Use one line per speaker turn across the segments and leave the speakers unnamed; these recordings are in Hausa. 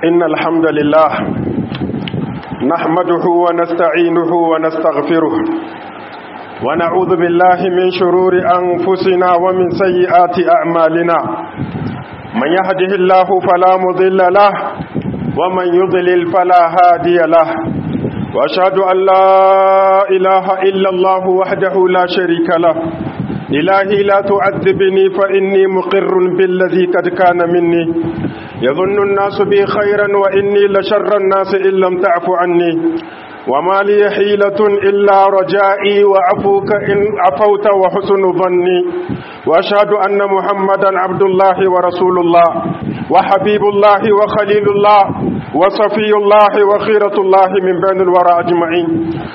إن الحمد لله نحمده ونستعينه ونستغفره ونعوذ بالله من شرور أنفسنا ومن سيئات أعمالنا من يهده الله فلا مضل له ومن يضلل فلا هادي له وأشهد أن لا إله إلا الله وحده لا شريك له إلهي لا تعذبني فإني مقر بالذي قد كان مني يظن الناس بي خيرا وإني لشر الناس إن لم تعف عني وما لي حيلة إلا رجائي وعفوك إن عفوت وحسن ظني وأشهد أن محمدا عبد الله ورسول الله وحبيب الله وخليل الله وصفي الله وخيرة الله من بين الورى أجمعين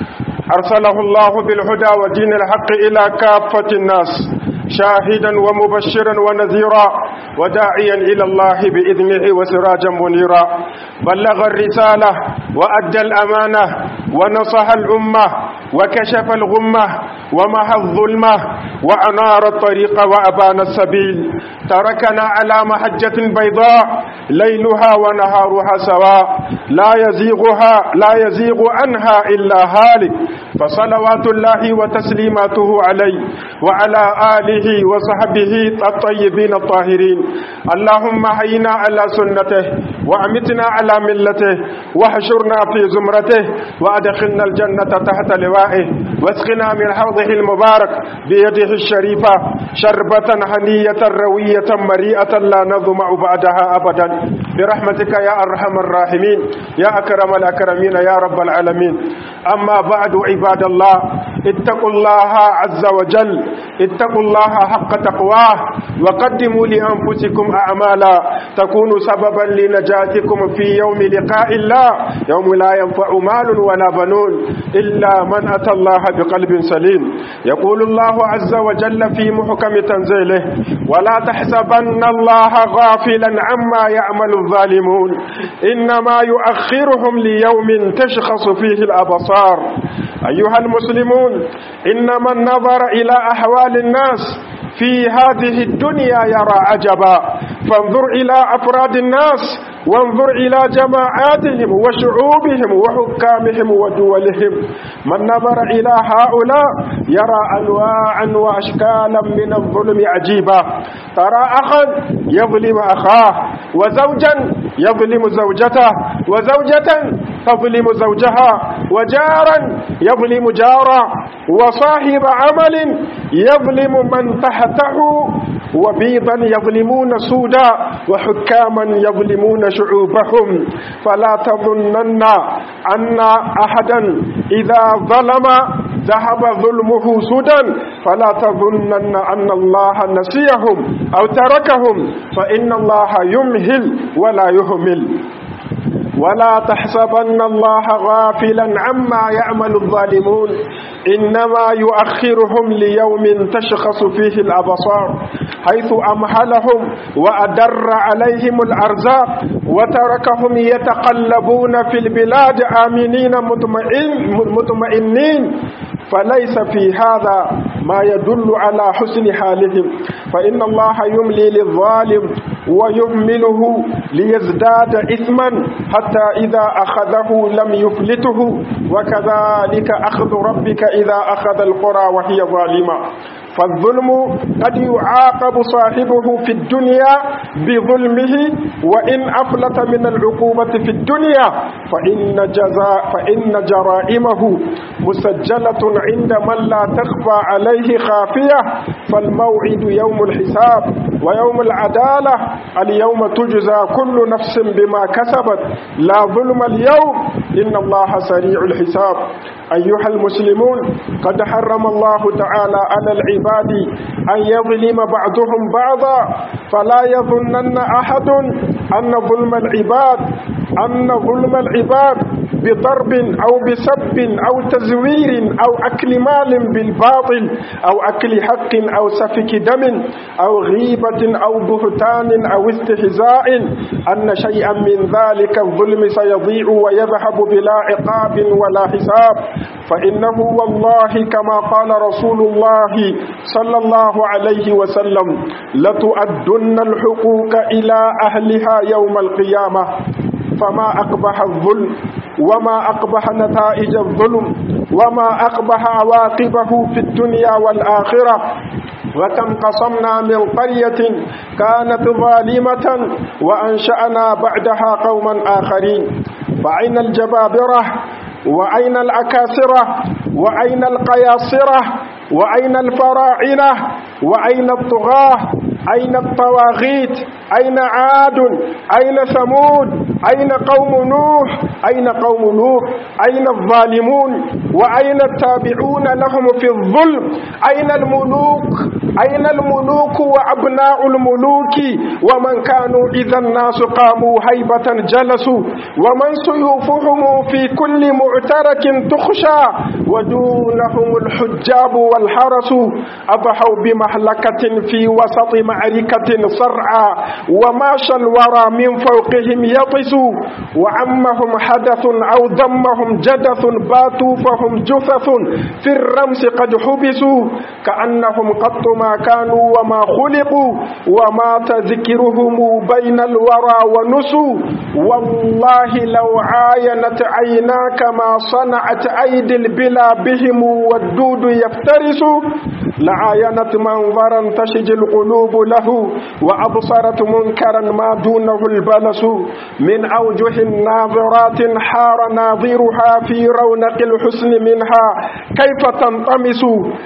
أرسله الله بالهدى ودين الحق إلى كافة الناس شاهدا ومبشرا ونذيرا وداعيا إلى الله بإذنه وسراجا منيرا بلغ الرسالة وأدى الأمانة ونصح الأمة وكشف الغمة ومحى الظلمة وأنار الطريق وأبان السبيل تركنا على محجة بيضاء ليلها ونهارها سواء لا يزيغها لا يزيغ عنها إلا هالك فصلوات الله وتسليماته عليه وعلى آله وصحبه الطيبين الطاهرين اللهم حينا على سنته وأمتنا على ملته واحشرنا في زمرته وأدخلنا الجنة تحت لوائه واسقنا من حوضه المبارك بيده الشريفة شربة هنية روية مريئة لا نظمع بعدها أبدا برحمتك يا أرحم الراحمين يا أكرم الأكرمين يا رب العالمين أما بعد عباد الله اتقوا الله عز وجل اتقوا الله حق تقواه وقدموا لأنفسكم أعمالا تكون سببا لنجاتكم في يوم لقاء الله يوم لا ينفع مال ولا بنون إلا من أتى الله بقلب سليم يقول الله عز وجل في محكم تنزيله ولا تحسبن الله غافلا عما يعمل الظالمون إنما يؤخرهم ليوم تشخص فيه الأبصار أيها المسلمون إنما النظر إلى أحوال الناس في هذه الدنيا يرى عجبا فانظر إلى أفراد الناس وانظر إلى جماعاتهم وشعوبهم وحكامهم ودولهم من نظر إلى هؤلاء يرى أنواعا وأشكالا من الظلم عجيبا ترى أخا يظلم أخاه وزوجا يظلم زوجته وزوجة تظلم زوجها وجارا يظلم جارا وصاحب عمل يظلم من تحته وبيضا يظلمون سودا وحكاما يظلمون شعوبهم فلا تظنن أن أحدا إذا ظلم ذهب ظلمه سدى فلا تظنن أن الله نسيهم أو تركهم فإن الله يمهل ولا يهمل ولا تحسبن الله غافلا عما يعمل الظالمون إنما يؤخرهم ليوم تشخص فيه الأبصار حيث أمهلهم وأدر عليهم الأرزاق وتركهم يتقلبون في البلاد آمنين مطمئن مطمئنين فليس في هذا ما يدل على حسن حالهم فإن الله يملي للظالم ويهمله ليزداد إثما حتى إذا أخذه لم يفلته وكذلك أخذ ربك إذا أخذ القرى وهي ظالمة فالظلم قد يعاقب صاحبه في الدنيا بظلمه وإن أفلت من العقوبة في الدنيا فإن, جزاء فإن جرائمه مسجلة عند من لا تخفى عليه خافية فالموعد يوم الحساب ويوم العدالة اليوم تجزى كل نفس بما كسبت لا ظلم اليوم إن الله سريع الحساب أيها المسلمون قد حرم الله تعالى على العباد أن يظلم بعضهم بعضا فلا يظنن أحد أن ظلم العباد أن ظلم العباد بضرب أو بسب أو تزوير أو أكل مال بالباطل أو أكل حق أو سفك دم أو غيبة أو بهتان أو استهزاء أن شيئا من ذلك الظلم سيضيع ويذهب بلا عقاب ولا حساب فإنه والله كما قال رسول الله صلى الله عليه وسلم لتؤدن الحقوق إلى أهلها يوم القيامة فما أقبح الظلم وما أقبح نتائج الظلم وما أقبح عواقبه في الدنيا والآخرة وكم قصمنا من قرية كانت ظالمة وأنشأنا بعدها قوما آخرين فأين الجبابرة وأين الأكاسرة وأين القياصرة وأين الفراعنة وأين الطغاة أين الطواغيت أين عاد أين ثمود أين قوم نوح أين قوم نوح أين الظالمون وأين التابعون لهم في الظلم أين الملوك أين الملوك وأبناء الملوك ومن كانوا إذا الناس قاموا هيبة جلسوا ومن سيوفهم في كل معترك تخشى ودونهم الحجاب والحرس أضحوا بمهلكة في وسط معركة صرعى وماشى الورى من فوقهم يطس وعمهم حدث أو ضمهم جدث باتوا فهم جثث في الرمس قد حبسوا كأنهم قط ما كانوا وما خلقوا ومات ذكرهم بين الورى ونسوا والله لو عاينت عيناك ما صنعت أيدي البلا بهم والدود يفترس لعاينت منظرا تشج القلوب له وأبصرت منكرا ما دونه البلس من أوجه ناظرات حار ناظرها في رونق الحسن منها كيف تنطمس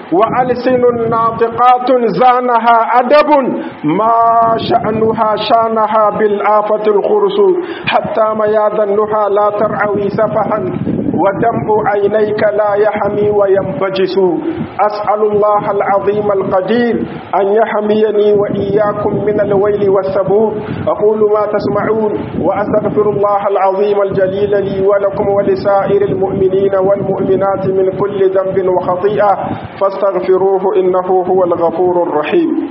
وألسن ناطقات زانها أدب ما شأنها شانها بالآفة الخرس حتى مياذنها لا ترعوي سفها ودمع عينيك لا يحمي وينبجس أسأل الله العظيم القدير أن يحميني وإياكم من الويل والسبوب أقول ما تسمعون وأستغفر الله العظيم الجليل لي ولكم ولسائر المؤمنين والمؤمنات من كل ذنب وخطيئة فاستغفروه إنه هو الغفور الرحيم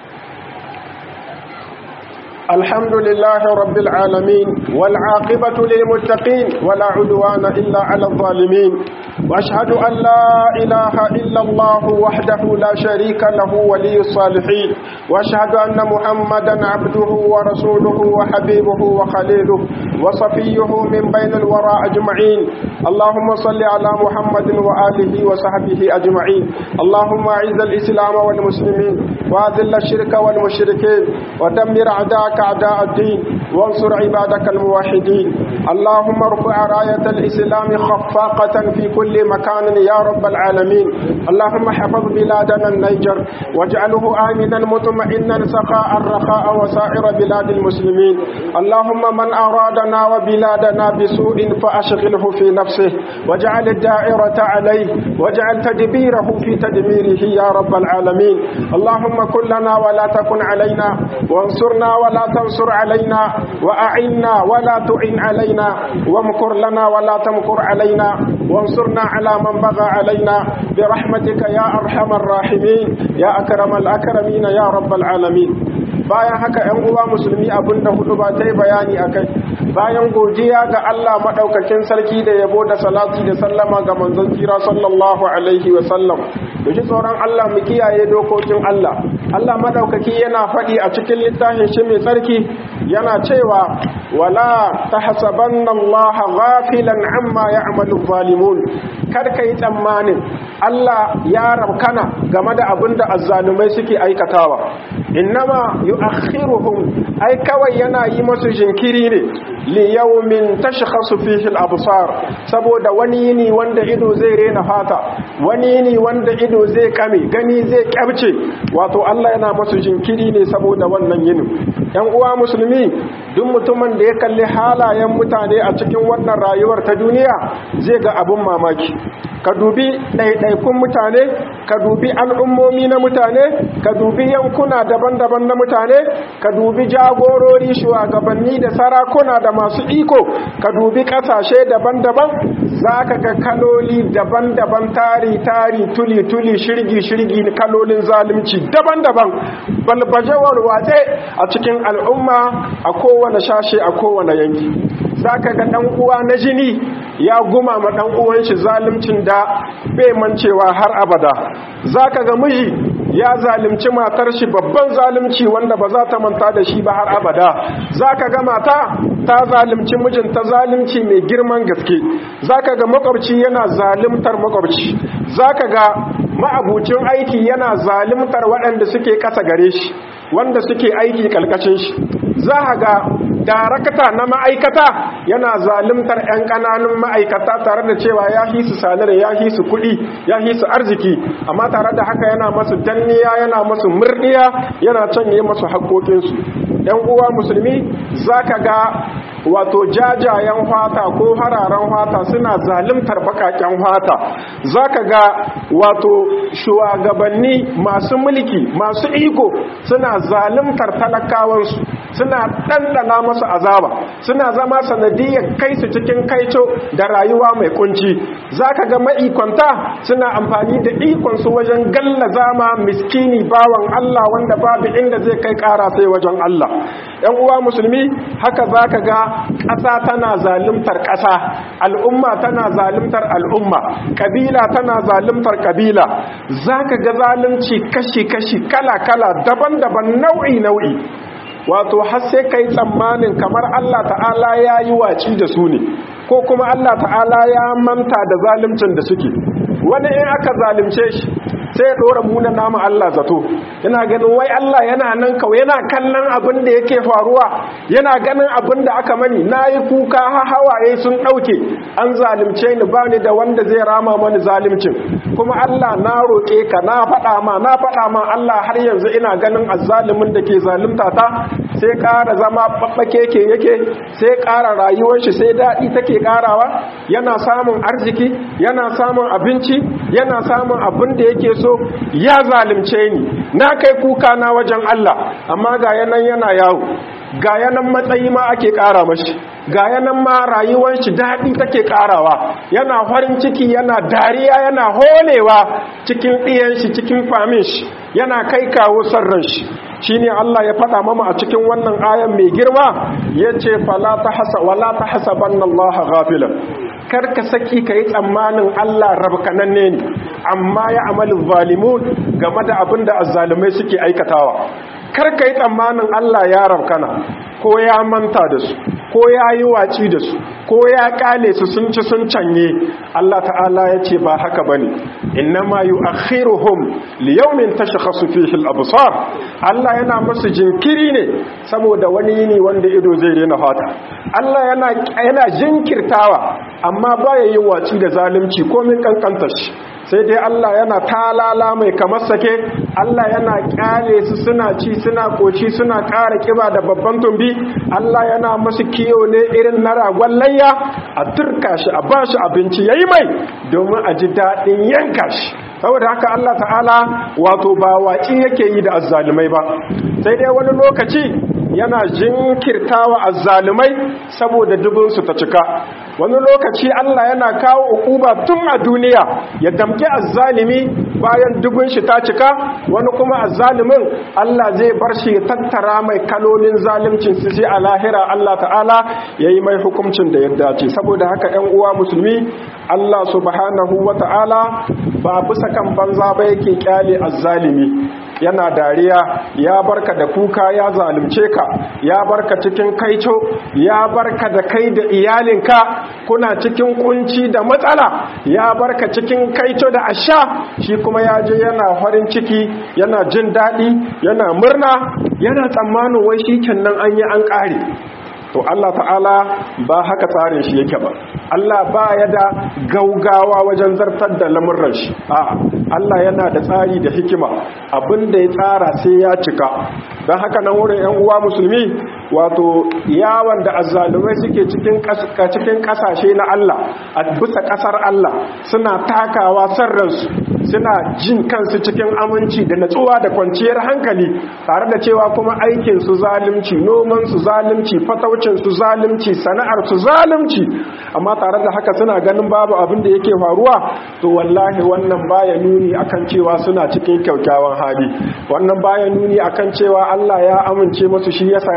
الحمد لله رب العالمين والعاقبة للمتقين ولا عدوان إلا على الظالمين وأشهد أن لا إله إلا الله وحده لا شريك له ولي الصالحين وأشهد أن محمدا عبده ورسوله وحبيبه وخليله وصفيه من بين الورى أجمعين اللهم صل على محمد وآله وصحبه أجمعين اللهم أعز الإسلام والمسلمين وأذل الشرك والمشركين ودمر أعداءك أعداء الدين وانصر عبادك الموحدين اللهم ارفع راية الإسلام خفاقة في كل مكان يا رب العالمين اللهم حفظ بلادنا النيجر واجعله آمنا مطمئنا سخاء رخاء وسائر بلاد المسلمين اللهم من أرادنا وبلادنا بسوء فأشغله في نفسه واجعل الدائرة عليه واجعل تدبيره في تدميره يا رب العالمين اللهم كن لنا ولا تكن علينا وانصرنا ولا تنصر علينا وأعنا ولا تعن علينا وامكر لنا ولا تمكر علينا وانصرنا على من بغى علينا برحمتك يا أرحم الراحمين يا أكرم الأكرمين يا رب العالمين bayan haka ‘yan uwa musulmi abinda hudu ba ta yi bayani a kai bayan godiya ga Allah maɗaukakin sarki da yabo da salati da sallama ga manzon kira sallallahu alaihi wa sallam da ji tsoron Allah mu kiyaye dokokin Allah Allah maɗaukaki yana faɗi a cikin littafin shi mai tsarki yana cewa wala tahsabanna Allah ghafilan amma ya'malu zalimun kar ka yi tsammanin Allah ya rabkana game da abin da azzalumai suke aikatawa innama yu'akhiruhum ai kawai yana yi masu jinkiri ne li yawmin tashkhasu fihi al-absar saboda wani yini wanda ido zai rena fata wani yini wanda ido zai kame gani zai kyabce wato Allah yana masu jinkiri ne saboda wannan yinin yan uwa musulmi duk mutumin da ya kalli halayen mutane a cikin wannan rayuwar ta duniya zai ga abun mamaki ka dubi ɗaiɗaikun mutane ka dubi al'ummomi na mutane ka dubi yankuna daban-daban na mutane ka dubi jagorori shugabanni da sarakuna da masu iko ka dubi ƙasashe daban-daban za ka ga kaloli daban-daban tari-tari tuli-tuli shirgi-shirgi kalolin zalunci daban-daban balbajewar watse a cikin al'umma a kowane shashe a kowane yanki za ka ga ɗan uwa na jini ya guma ma ɗan uwan shi zaluncin da bai mancewa har abada za ka ga miji ya zalimci matar shi babban zalimci wanda ba za ta manta da shi ba har abada zaka ga mata ta zalimci mijinta zalimci mai girman gaske zaka ga makwabci yana zalimtar makwabci zaka ga ma'abucin aiki yana zalimtar waɗanda suke ƙasa gare shi wanda suke aiki ƙalƙashin shi za ga darakta na ma'aikata yana zalimtar 'yan ƙananun ma'aikata tare da cewa ya hi su salari ya hi su kuɗi ya hi su arziki amma tare da haka yana masu danniya yana masu murɗiya yana canye masu haƙoƙinsu 'yan uwa musulmi za ka ga wato jajayen fata ko hararen fata suna zalimtar bakaken fata za ka ga wato shugabanni masu mulki masu iko suna zalimtar talakawansu suna ɗanɗana masu azaba suna zama sanadiyar kai su cikin kaico da rayuwa mai kunci za ka ga ma'ikonta suna amfani da ikonsu wajen galla zama miskini bawan Allah wanda babu inda zai kai ƙara sai wajen Allah ‘yan uwa musulmi haka za ka ga ƙasa tana zalimtar ƙasa al'umma tana zalimtar al'umma ƙabila tana zalimtar ƙabila za ka ga zalunci kashi-kashi kala-kala daban-daban nau'i-nau'i wato har sai kai tsammanin kamar Allah ta'ala ya yi waci da su ne ko kuma Allah ta'ala ya manta da zalimcin da suke wani in aka zalimce shi sai ya ɗora muna nama Allah zato yana ganin wai Allah yana nan kawai yana kallon abin da yake faruwa yana ganin abin da aka mani na yi kuka ha hawaye sun ɗauke an zalimce ni ba ni da wanda zai rama mani zalimcin kuma Allah na roƙe ka na faɗa ma na faɗa ma Allah har yanzu ina ganin azzalimin da ke zalimta ta sai ƙara zama ɓaɓɓake ke yake sai ƙara rayuwar shi sai daɗi take ƙarawa yana samun arziki yana samun abinci yana samun abin da yake so ya zalimce ni na kai kuka na wajen Allah amma ga yanan yana yawo ga yanan matsayi ma ake ƙara mashi ga yanan ma rayuwar shi daɗi take ƙarawa yana farin ciki yana dariya yana holewa cikin ɗiyan shi cikin famin shi yana kai kawo sarran shi shine Allah ya faɗa mama a cikin wannan ayan mai girma yace fala tahsa wala tahsabanna Allah ghafilan kar ka saki kai tsammanin Allah rabkananne ne amma ya amalu zalimun game da abinda azzalumai suke aikatawa kar ka yi tsammanin Allah ya rabkana ko ya manta da su ko ya yi waci da su ko ya kale su sun ci sun canye Allah ta'ala ya ce ba haka bane innama yu'akhiruhum liyawmin tashkhasu fihi al-absar Allah yana musu jinkiri ne saboda wani yini wanda ido zai rena fata Allah yana yana jinkirtawa amma baya yin waci da zalunci komin kankantar shi sai dai Allah yana talala mai kamar sake Allah yana kyale su suna ci suna koci suna ƙara kiba da babban tumbi Allah yana masu kiyo ne irin na ragon layya a turka shi a ba shi abinci yayi mai domin a ji daɗin yanka shi saboda haka Allah ta'ala wato ba waƙi yake yi da azzalumai ba sai dai wani lokaci yana jinkirtawa azzalumai saboda dubinsu ta cika wani lokaci Allah yana kawo ukuba tun a duniya ya damke azzalimi bayan dubin shi ta cika wani kuma azzalimin Allah zai bar shi ya tattara mai kalolin zalimcin su sai a lahira Allah ta'ala yayi mai hukuncin da ya dace saboda haka 'yan uwa musulmi Allah subhanahu wata'ala ba bisa kan banza ba yake kyale azzalimi yana dariya ya barka da kuka ya zalunce ka ya barka cikin kaico ya barka da kai da iyalinka kuna cikin kunci da matsala ya barka cikin kaico da asha shi kuma ya je yana farin ciki yana jin daɗi yana murna yana tsammanin wai shi kenan an yi an ƙare to Allah ta'ala ba haka tsarin shi yake ba Allah ba ya da gaugawa wajen zartar da lamurran shi a'a Allah yana da tsari da hikima abinda ya tsara sai ya cika don haka nan wurin yan uwa musulmi wato yawon da azzalumai suke cikin cikin kasashe na Allah a bisa kasar Allah suna takawa sarransu suna jin kansu cikin aminci da natsuwa da kwanciyar hankali tare da cewa kuma aikin su zalunci noman su zalunci fataucin su zalunci sana'ar su zalunci amma tare da haka suna ganin babu abin da yake faruwa to wallahi wannan baya nuni akan cewa suna cikin kyaukyawan hali wannan baya nuni akan cewa Allah ya amince musu shi yasa ya bar su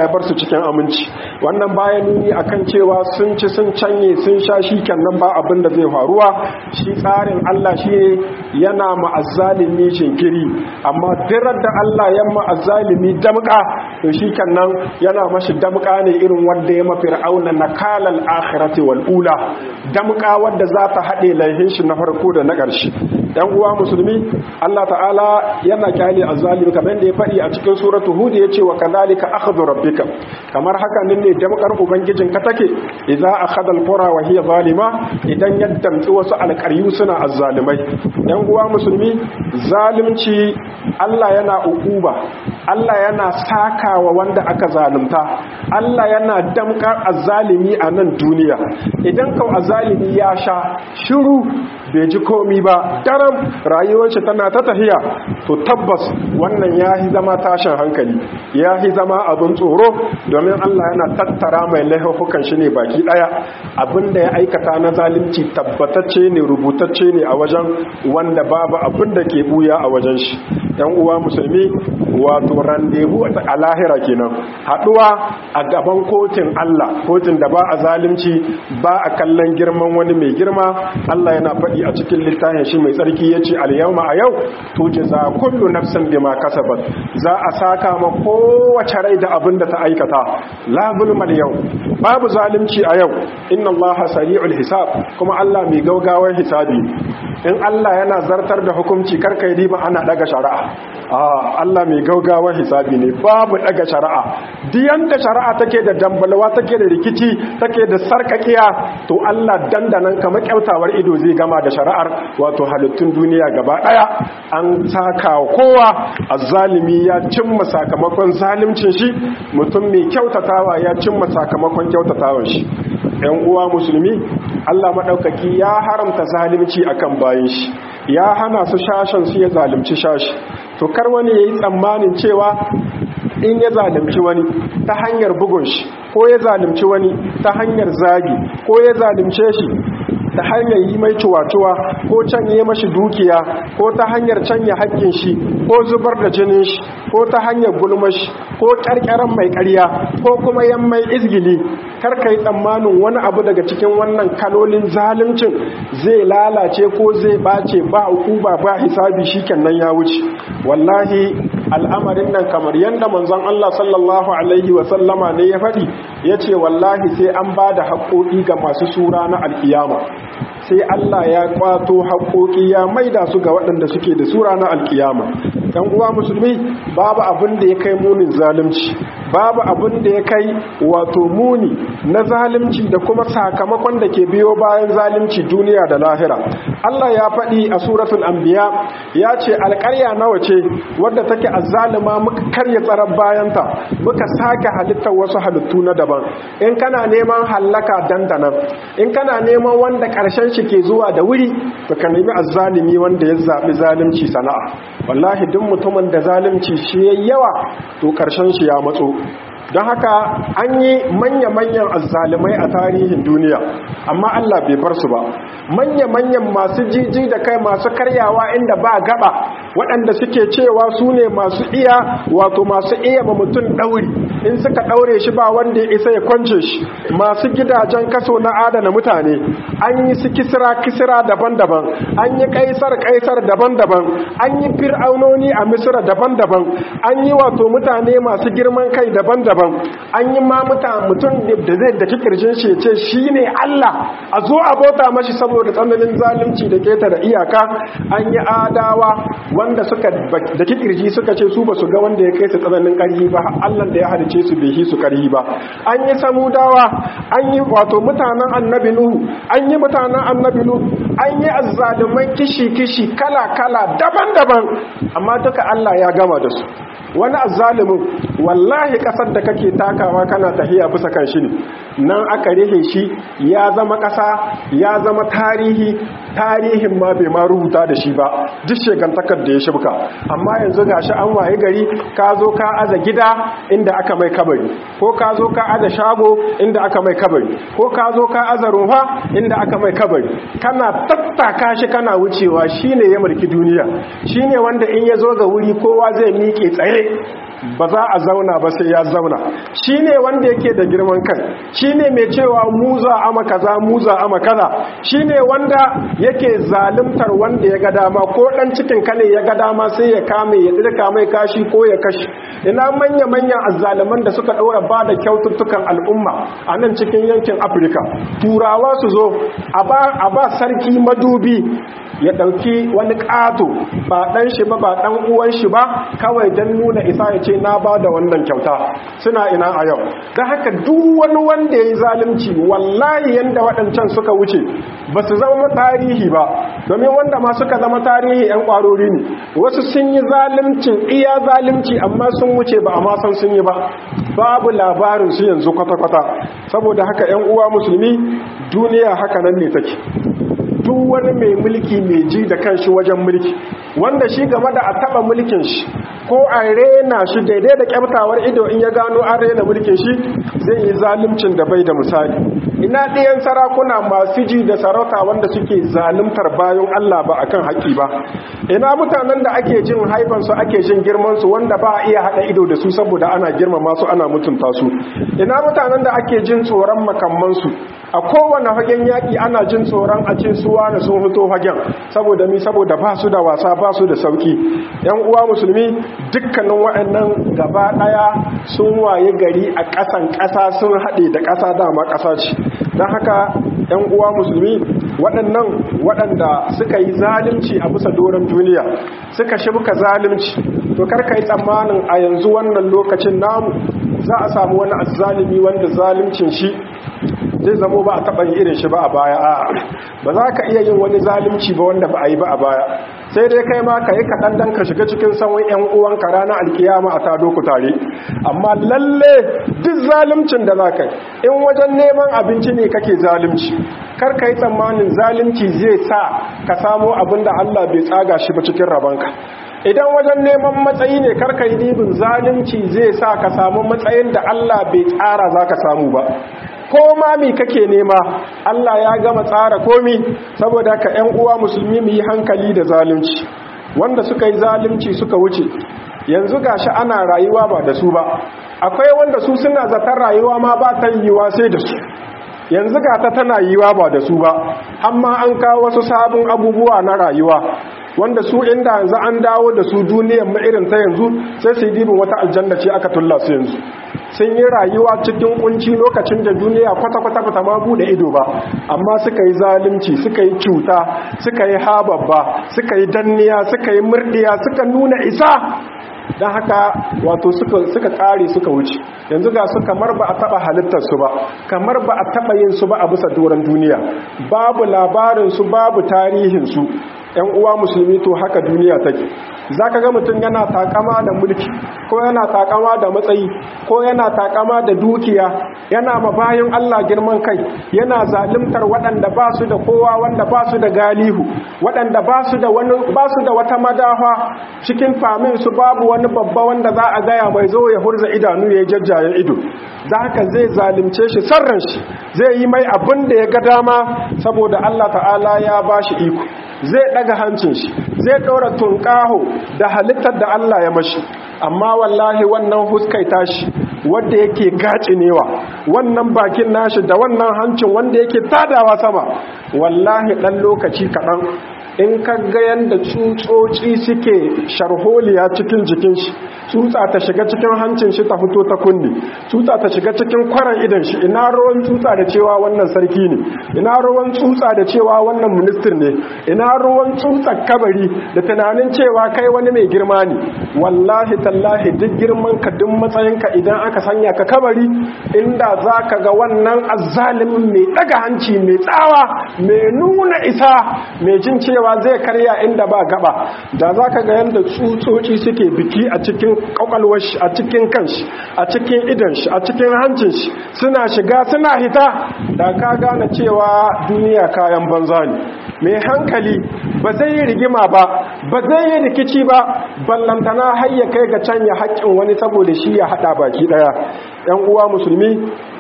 cikin aminci wannan baya nuni akan cewa sun ci sun canye sun sha shi kenan ba abin da zai faruwa shi tsarin Allah shi ne yana ma'azzalimi shinkiri amma dirar da Allah ya ma'azzalimi damka to shi kenan yana mashi damka ne irin wanda ya mafi ra'auna na kalal akhirati wal ula damka wanda za ta haɗe laihin shi na farko da na ƙarshe yan uwa musulmi Allah ta'ala yana kyale azzalimi kamar da ya faɗi a cikin suratu hud ya ce wa kadhalika akhdhu rabbika kamar haka nan ne damkar ubangijin ka take idza akhadha alqura wa hiya zalima idan ya damtsi wasu alƙaryu suna azzalimai yan uwa musulmi zalunci Allah yana ukuba Allah yana sakawa wanda aka zalunta Allah yana damkar azzalimi a nan duniya idan kau azzalimi ya sha shiru bai ji komi ba daram rayuwar shi tana ta tafiya to tabbas wannan ya yi zama tashin hankali ya yi zama abin tsoro domin Allah yana tattara mai laifukan shi ne baki daya abinda ya aikata na zalunci tabbatacce ne rubutacce ne a wajen wanda babu abin da ke buya a wajen shi yan uwa musulmi wato randebu a lahira kenan haduwa a gaban kotun Allah kotun da ba a zalunci ba a kallon girman wani mai girma Allah yana faɗi a cikin littafin shi mai tsarki yace al-yawma a yau tujza kullu nafsin bima kasabat za a saka ma kowace rai da abin da ta aikata la zulmal yau babu zalunci a yau inna allaha sari'ul hisab kuma Allah mai gaugawar hisabi in Allah yana zartar da hukunci karkai riba ana daga shari'a a Allah mai gaugawar hisabi ne babu daga shari'a diyan da shari'a take da dambalwa take da rikici take da sarkakiya to Allah dandanan kamar kyautawar ido zai gama da shari'ar wato halittun duniya gaba daya an saka kowa azzalimi ya cimma sakamakon zalimcin shi mutum mai kyautatawa ya cimma sakamakon kyautatawan shi ‘yan uwa musulmi Allah maɗaukaki ya haramta zalimci akan bayan shi ya hana su shashen su ya zalimci shashi to kar wani ya yi tsammanin cewa in ya zalimci wani ta hanyar bugun shi ko ya zalimci wani ta hanyar zagi ko ya zalimce shi ta hanyar yi mai cuwa-cuwa ko canye mashi dukiya ko ta hanyar canye haƙƙin shi ko zubar da jinin shi ko ta hanyar gulmashi ko ƙarƙaran mai ƙarya ko kuma yan mai izgili karka yi tsammanin wani abu daga cikin wannan kalolin zaluncin zai lalace ko zai bace ba hukuma ba hisabi shi nan ya wuce wallahi al'amarin nan kamar yadda manzon Allah sallallahu alaihi wasallama ne ya faɗi ya ce wallahi sai an ba da haƙoƙi ga masu sura na alƙiyama sai Allah ya kwato haƙoƙi ya maida su ga waɗanda suke da sura na alƙiyama ɗan uwa musulmi babu abin da ya kai munin zalunci babu abin da ya kai wato muni na zalunci da kuma sakamakon da ke biyo bayan zalunci duniya da lahira Allah ya faɗi a suratul anbiya ya ce alƙarya nawa ce wadda take azzalima muka karya tsaron bayanta muka sake halittar wasu halittu na daban in kana neman hallaka dandanan in kana neman wanda ƙarshen shi ke zuwa da wuri baka nemi azzalimi wanda ya zaɓi zalunci sana'a wallahi duk mutumin da zalunci shi yayi yawa to ƙarshen shi ya matso don haka an yi manya-manyan azzalimai a tarihin duniya amma Allah bai bar su ba manya-manyan masu jiji da kai masu karyawa inda ba gaba waɗanda suke cewa su ne masu iya wato masu iya ba mutum ɗauri in suka ɗaure shi ba wanda ya isa ya kwance shi masu gidajen kaso na adana mutane an yi su kisira kisira daban-daban an yi kaisar kaisar daban-daban an yi fir'aunoni a misira daban-daban an yi wato mutane masu girman kai daban-daban an yi ma mutum da zai da kirjin shi ya ce shi ne Allah a zo a bauta mashi saboda tsananin zalunci da keta da iyaka an yi adawa wanda suka da kirji suka ce su ba su ga wanda ya kai su tsananin ƙarfi ba Allah da ya halice su bai su ƙarfi ba an yi samudawa an yi wato mutanen annabi nuhu an yi mutanen annabi nuhu an yi azzalumai kishi-kishi kala-kala daban-daban amma duka Allah ya gama da su wani azzalumin wallahi kasar da kake takawa kana tahiya bisa kan shi ne nan aka rihe shi ya zama kasa ya zama tarihi tarihin ma bai ma rubuta da shi ba duk shegantakar da ya shibka amma yanzu gashi an waye gari ka zo ka aza gida inda aka mai kabari ko ka zo ka aza shago inda aka mai kabari ko ka zo ka aza ruha inda aka mai kabari kana tattaka shi kana wucewa shine ya mulki duniya shine wanda in ya zo ga wuri kowa zai miƙe tsaye ba za a zauna ba sai ya zauna shi ne wanda yake da girman kai shi ne mai cewa muza ama kaza muza ama kaza shi ne wanda yake zalimtar wanda ya ga dama ko dan cikin kane ya ga dama sai ya kame ya dirka mai kashi ko ya kashi ina manya-manyan azzaliman da suka ɗora ba da kyaututtukan al'umma a nan cikin yankin afirka turawa su zo a ba sarki madubi ya ɗauki wani ƙato ba ɗan shi ba ba ɗan uwan shi ba kawai don nuna isa ya ce na ba da wannan kyauta suna ina a yau da haka duk wani wanda ya yi zalunci wallahi yadda waɗancan suka wuce ba su zama tarihi ba domin wanda ma suka zama tarihi 'yan ƙwarori ne wasu sun yi zaluncin iya zalunci amma sun wuce ba a ma san sun yi ba babu labarin su yanzu kwata-kwata saboda haka 'yan uwa musulmi duniya haka nan ne take duk wani mai mulki mai ji da kanshi wajen mulki wanda shi game da a taba mulkin shi ko a rena shi daidai da kyamtawar ido in ya gano an rena mulkin shi zai yi zalimcin da bai da misali ina ɗayan sarakuna masu ji da sarauta wanda suke zalimtar bayan Allah ba akan haƙƙi ba ina mutanen da ake jin haifansu ake jin girmansu wanda ba a iya haɗa ido da su saboda ana girmama su ana mutunta su ina mutanen da ake jin tsoron makammansu a kowane hagen yaƙi ana jin tsoron a ce suwa da sun fito hagen saboda mi saboda ba su da wasa ba su da sauki yan uwa musulmi dukkanin waɗannan gaba ɗaya sun waye gari a ƙasan ƙasa sun haɗe da ƙasa dama ƙasa ce don haka yan uwa musulmi waɗannan waɗanda suka yi zalunci a bisa doron duniya suka shibka zalunci to karka yi tsammanin a yanzu wannan lokacin namu za a samu wani azzalimi wanda zaluncin shi zai zamo ba a taɓa yin irin shi ba a baya a ba za ka iya yin wani zalunci ba wanda ba a yi ba a baya sai dai kai ma ka yi kaɗan dan ka shiga cikin sauran 'yan uwanka ranar alkiyama a tado ku tare amma lalle duk zaluncin da za ka yi in wajen neman abinci ne kake zalunci kar ka yi tsammanin zalunci zai sa ka samo abin da allah bai tsaga shi ba cikin rabanka idan wajen neman matsayi ne karka yi dibin zalunci zai sa ka samu matsayin da Allah bai tsara za ka samu ba ko mami kake nema Allah ya gama tsara komi saboda ka ‘yan uwa musulmi mu yi hankali da zalunci wanda suka yi zalunci suka wuce yanzu gashi ana rayuwa ba da su ba akwai wanda su suna zaton rayuwa ma ba ta yiwa sai da su yanzu ga ta tana yiwa ba da su ba amma an kawo wasu sabon abubuwa na rayuwa wanda su inda yanzu an dawo da su duniyar irin ta yanzu sai su yi dibin wata aljanna ce aka tulla su yanzu sun yi rayuwa cikin kunci lokacin da duniya kwata-kwata ba ta ma bude ido ba amma suka yi zalunci suka yi cuta suka yi hababba suka yi danniya suka yi murdiya suka nuna isa don haka wato suka kare suka wuce yanzu ga su kamar ba a taba halittarsu ba kamar ba a taba yin su ba a bisa doron duniya babu labarinsu babu tarihinsu yan uwa musulmi to haka duniya take za ka ga mutum yana takama da mulki ko yana takama da matsayi ko yana takama da dukiya yana ma bayan Allah girman kai yana zalimtar waɗanda ba su da kowa wanda ba su da galihu waɗanda ba su da wani ba su da wata madafa cikin famin su babu wani babba wanda za a gaya mai zo ya hurza idanu ya jajjaye ido da haka zai zalimce shi sarran shi zai yi mai abin da ya ga dama saboda Allah ta'ala ya ba shi iko zai daga hancin shi zai ɗora tunƙaho da halittar da Allah ya mashi amma wallahi wannan huskai tashi wanda yake gacinewa wannan bakin nashi da wannan hancin wanda yake tadawa sama wallahi ɗan lokaci kaɗan in ka ga yadda tsutsotsi suke sharholiya cikin jikin shi tsutsa ta shiga cikin hancin shi ta fito ta kunni tsutsa ta shiga cikin kwaran idan shi ina ruwan tsutsa da cewa wannan sarki ne ina ruwan tsutsa da cewa wannan minister ne ina ruwan tsutsa kabari da tunanin cewa kai wani mai girma ne wallahi tallahi duk girman ka duk matsayin ka idan aka sanya ka kabari inda zaka ga wannan azzalimin mai daga hanci mai tsawa mai nuna isa mai jin cewa cewa zai karya inda ba gaba da za ka ga yadda tsutsotsi suke biki a cikin kwakwalwar shi a cikin kanshi a cikin idan shi a cikin hancin shi suna shiga suna hita da ka gane cewa duniya kayan banza ne mai hankali ba zai yi rigima ba ba zai yi rikici ba ballantana har ya kai ga canya haƙƙin wani saboda shi ya haɗa baki ɗaya ‘yan uwa musulmi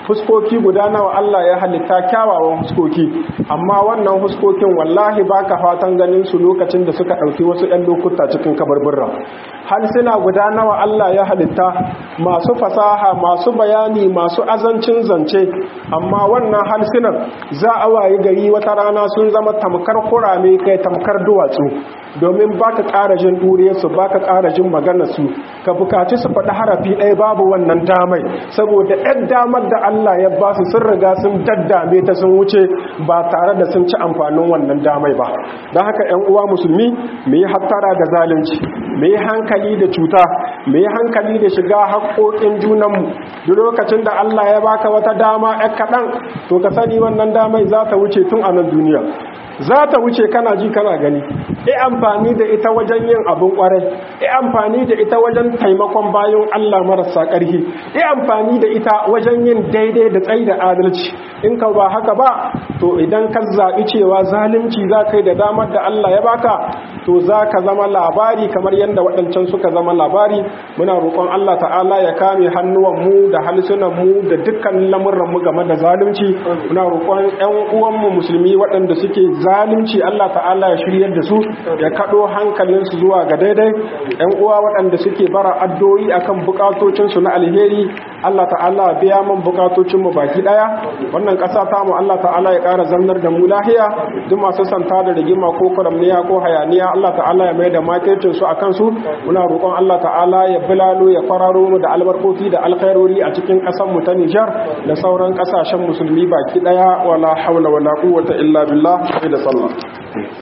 fuskoki guda nawa Allah ya halitta kyawawan fuskoki amma wannan fuskokin wallahi baka fatan ganin su lokacin da suka ɗauki wasu 'yan lokuta cikin kabarburra halsina guda nawa Allah ya halitta masu fasaha masu bayani masu azancin zance amma wannan halsinan za a wayi gari wata rana sun zama tamkar kurame kai tamkar duwatsu domin baka ƙara jin ɗuriyarsu baka ƙara jin maganarsu ka bukaci su faɗi harafi ɗaya babu wannan damai saboda ɗan damar da Allah ya ba su sun riga sun daddame ta sun wuce ba tare da sun ci amfanin wannan damai ba don haka 'yan uwa musulmi mu yi hattara da zalunci mu yi hankali da cuta mu yi hankali da shiga haƙoƙin junanmu duk lokacin da Allah ya baka wata dama ɗan kaɗan to ka sani wannan damai za ta wuce tun a nan duniya za ta wuce kana ji kana gani e amfani da ita wajen yin abin kwarai e amfani da ita wajen taimakon bayan Allah marasa ƙarfi e amfani da ita wajen yin daidai da tsayi da adalci in ka ba haka ba to idan ka zaɓi cewa zalunci za ka yi da damar da Allah ya baka to za ka zama labari kamar yadda waɗancan suka zama labari muna roƙon Allah ta'ala ya kame hannuwanmu da halsunanmu da dukkan lamurranmu game da zalunci muna roƙon 'yan uwanmu musulmi waɗanda suke zalunci Allah ta'ala ya shiryar da su ya kaɗo hankalinsu zuwa ga daidai 'yan uwa waɗanda suke bara addu'o'i akan bukatocinsu na alheri Allah ta'ala biya man bukatocinmu baki ɗaya wannan ƙasa ta mu Allah ta'ala ya ƙara zannar da mu lahiya duk masu santa da rigima ko kwaramniya ko hayaniya Allah ta'ala ya mai da makircin su akan su muna roƙon Allah ta'ala ya bilalo ya kwararo mu da albarkoki da alkhairori a cikin ƙasar mu ta Nijar da sauran ƙasashen musulmi baki ɗaya wala haula wala quwwata illa billah da sallah